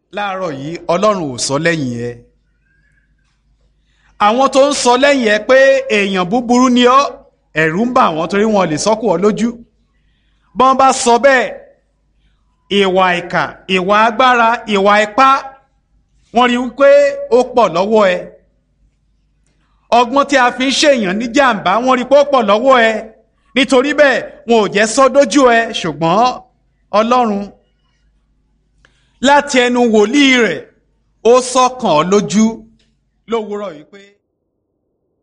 láàárọ̀ yìí ọlọ́run ò sọ lẹ́yìn ẹ àwọn tó ń sọ lẹ́yìn ẹ pé èèyàn búburú ni ọ́ ẹ̀rù ń bà wọ́n torí wọn lè sọ́kù ọ lójú bọ́n bá sọ bẹ́ẹ̀ ìwà ìkà ìwà agbára ìwà ipá wọ́n rí wípé ó pọ̀ lọ́wọ́ ẹ ọgbọ́n tí a fi ń ṣèyàn ní jàǹbá wọ́n rí pé ó pọ̀ lọ́wọ́ ẹ nítorí bẹ́ẹ̀ wọn ò jẹ́ sọ dójú ẹ ṣùgbọ́n ọlọ́run láti ẹnu wòlíì rẹ̀ ó sọkàn ọ lójú lówùúrọ̀ yìí pé.